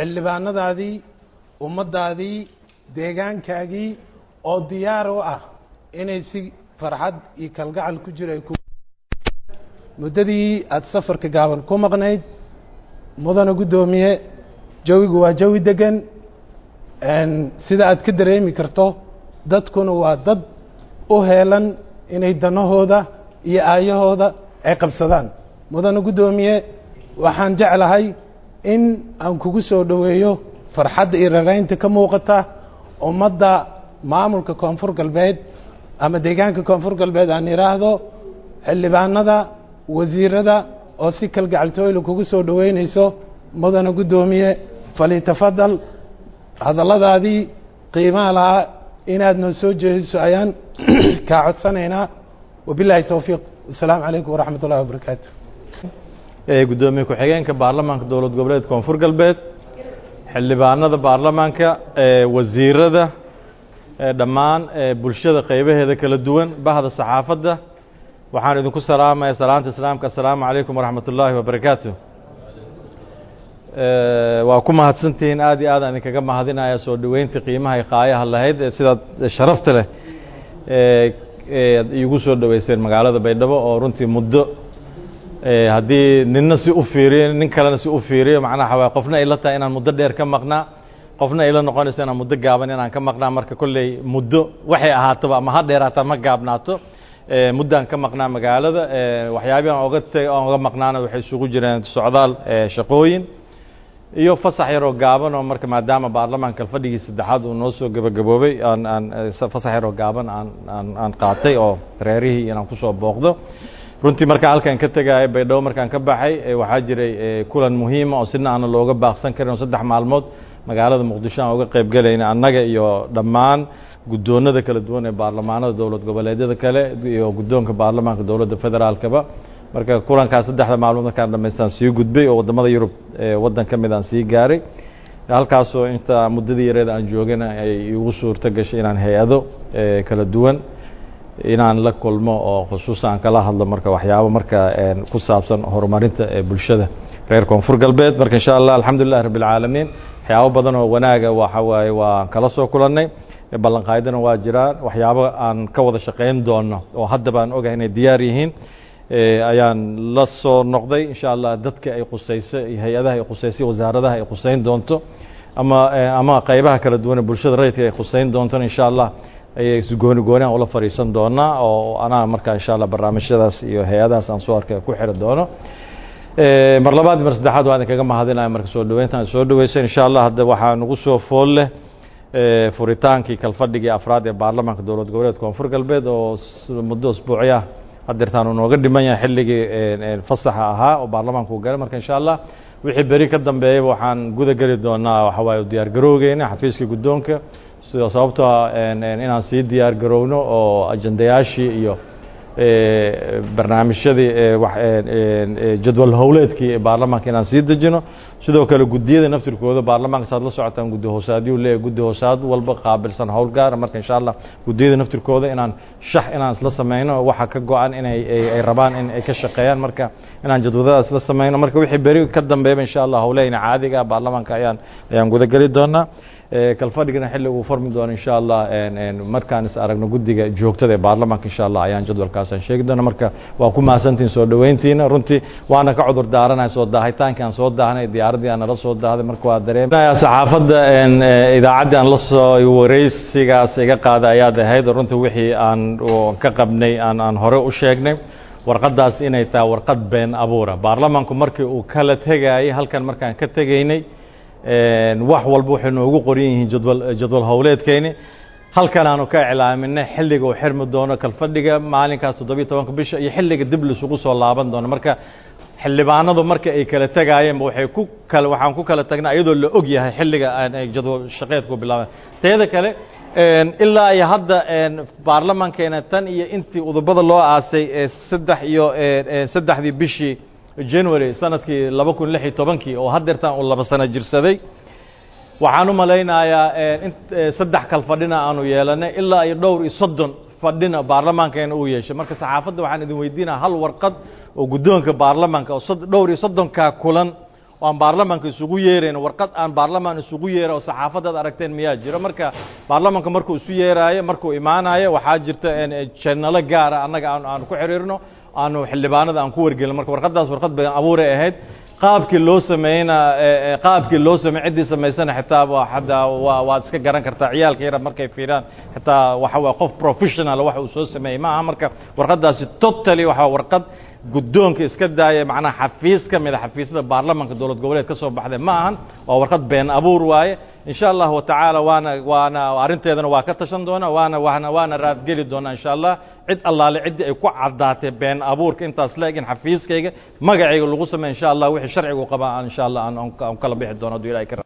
xildhibaanadaadii ummaddaadii deegaankaagii oo diyaar u ah inay si farxad iyo kalgacal ku jiro ay ku muddadii aada safarka gaaban ku maqnayd mudana guddoomiye jawigu waa jawi degan sida aad ka dareemi karto dadkuna waa dad u heelan inay danahooda iyo aayahooda ay qabsadaan mudana guddoomiye waxaan jeclahay in aan kugu soo dhoweeyo farxadda iyo raraynta ka muuqata ummadda maamulka koonfur galbeed ama deegaanka koonfur galbeed aan idhaahdo xildhibaanada wasiirada oo si kalgacaltooyla kugu soo dhoweynayso mudana guddoomiye falitafadal hadalladaadii qiimaha lahaa inaad noo soo jeediso ayaan kaa codsanaynaa wabilaahi towfiiq wasalaamu calaykum waraxmat ullahi wabarakaatu guddoomiye ku-xigeenka baarlamaanka dowlad goboleed koonfur galbeed xildhibaanada baarlamaanka wasiirada dhammaan bulshada qaybaheeda kala duwan bahda saxaafadda waxaan idinku salaamaya salaanta islaamka assalaamu calaykum waraxmat ullaahi wabarakaatu waa ku mahadsantihiin aad iyo aad aan idinkaga mahadinaya soo dhoweynta qiimaha i qaayaha lahayd ee sidaad sharafta leh eead iigu soo dhoweyseen magaalada baydhabo oo runtii muddo haddii ninna si u fiiriyo nin kalena si u fiiriyo macnaha waa qofna ay la tahay inaan muddo dheer ka maqnaa qofna ay la noqonayso inaan muddo gaaban inaan ka maqnaa marka kolley muddo waxay ahaataba ama ha dheeraataa ma gaabnaato muddaan ka maqnaa magaalada waxyaabihi aan oga t aan oga maqnaana waxay isugu jireen socdaal shaqooyin iyo fasax yaroo gaaban oo marka maadaama baarlamaanka fadhigii saddexaad uu noo soo gebagaboobay aan aan fasax yaroo gaaban aan aan aan qaatay oo reerihii inaan kusoo booqdo runtii markaan halkan ka tegaayo baydhabo markaan ka baxay waxaa jiray kulan muhiima oo sina aana looga baaqsan karin oo saddex maalmood magaalada muqdisho aan uga qayb gelayna annaga iyo dhammaan guddoonada kala duwan ee baarlamaanada dowlad goboleedyada kale iyo guddoonka baarlamaanka dowladda federaalkaba marka kulankaas saddexda maalmood markaan dhamaystaan sii gudbay oo waddamada yurub waddan ka mid aan sii gaaray halkaasoo inta muddadii yareeda aan joogana ay igu suurto gashay inaan hay-ado kala duwan inaan la kulmo oo khusuusan aan kala hadlo marka waxyaabo marka ku saabsan horumarinta ee bulshada reer koonfur galbeed marka insha allah alxamdulilahi rabbi alcaalamiin waxyaabo badan oo wanaaga waxa waaye waan kala soo kulannay ballanqaadana waa jiraan waxyaabo aan ka wada shaqayn doono oo haddaba aan ogahay inay diyaar yihiin ayaan la soo noqday insha allah dadka ay qusayso iyo hay-adaha ay qusaysay wasaaradaha ay qusayn doonto ama ama qaybaha kala duwan ee bulshada rayidka ay qusayn doontona insha allah ayay gooni gooni aan ula fadhiisan doonaa oo anaa markaa insha allah barnaamijyadaas iyo hay-adahaas aan soo arkay ku xiri doono mar labaad mar saddexaad waa idinkaga mahadinaya marka soo dhaweyntaan soo dhaweysay insha allah hadda waxaa nagu soo fool leh furitaankii kalfadhigii afraad ee baarlamaanka dowlad goboleed koonfur galbeed oo muddo usbuucya hadeertaan uu nooga dhiman yahay xilligii fasaxa ahaa oo baarlamaanka uu galay marka insha allah wixii beri ka dambeeyaba waxaan guda geli doonaa waxa waaye diyaar garowgeena xafiiska guddoonka sida sababtoo inaan sii diyaar garowno oo ajandayaashii iyo barnaamijyadii jadwal howleedkii ee baarlamaanka inaan sii dejino sidoo kale guddiyada naftirkooda baarlamaanka saad la socotaan guddi hoosaadiyuu leeyahy guddi hoosaad walba qaabilsan howl gaara marka insha allah guddiyada naftirkooda inaan shax inaan isla sameyno waxa ka go-an inay ay rabaan in ay ka shaqeeyaan marka inaan jadwadadaas isla sameyno marka wixii beri ka dambeeyaba insha allah howleyna caadiga ah baarlamaanka ayaan ayaan gudageli doonaa kalfadhigana xilli uu farmi doono insha allah markaan is aragno guddiga joogtada ee baarlamaanka insha allah ayaan jadwalkaasaan sheegi doona marka waa ku mahadsantihin soo dhoweyntiina runtii waana ka cudur daaranahay soo daahitaankii aan soo daahnay diyaaraddii aan nala soo daahday marka waa dareemaya saxaafadda idaacaddii aan la soo wareysigaas iga qaaday ayaad ahayd runtii wixii aan ka qabnay aan aan hore u sheegnay warqaddaas inay tahay warqad been abuura baarlamaanku markii uu kala tegayay halkan markaan ka tegaynay wax walba waxay noogu qoran yihiin jadwal jadwal howleedkeyni halkan aanu ka iclaaminay xilliga uu xirmi doono kalfadhiga maalinkaas toddobiyo tobanka bisha iyo xilliga dib lisugu soo laaban doono marka xildhibaanadu marka ay kala tegaayeenba waxay ku kala waxaan ku kala tagnay iyadoo la og yahay xilliga jadwal shaqeedku bilaabay teeda kale ilaa iyo hadda baarlamankeena tan iyo intii udubada loo aasay saddex iyo saddexdii bishii january sanadkii laba kun lix iyo tobankii oo hadeertaan uu laba sano jirsaday waxaan u malaynayaa saddex kal fadhina aanu yeelanay ilaa iyo dhowr iyo soddon fadhina baarlamaankeena uu yeeshay marka saxaafadda waxaan idin weydiinaya hal warqad oo guddoonka baarlamaanka oo dhowr iyo soddonkaa kulan oo aan baarlamaanka isugu yeerayn warqad aan baarlamaan isugu yeera oo saxaafadaad aragteen miyaa jiro marka baarlamaanka markuu isu yeeraayo markuu imaanayo waxaa jirta janalo gaara annaga aan aan ku xiriirno aanu xildhibaanada aan ku wargelin marka warqaddaas warqad been abuuray ahayd qaabkii loo sameeyna qaabkii loo sameey ciddii samaysana xitaa waa hadda waa waad iska garan kartaa ciyaalka yara markay fiiraan xitaa waxa waa qof professional wax uu soo sameeyey ma aha marka warqaddaasi totally waxaa warqad guddoonka iska daaya macnaha xafiis ka mid a xafiisyada baarlamanka dowlad goboleed ka soo baxday ma ahan waa warqad been abuur waaye insha allahu tacaala waana waana arrinteedana waa ka tashan doona waana waana waana raadgeli doonaa insha allah cid allaale ciddii ay ku caddaatay been abuurka intaas la egin xafiiskayga magacayga lagu sameey insha allah wixii sharcigu qabaa insha allah aan aan kala bixi doono hadduu ilahay ka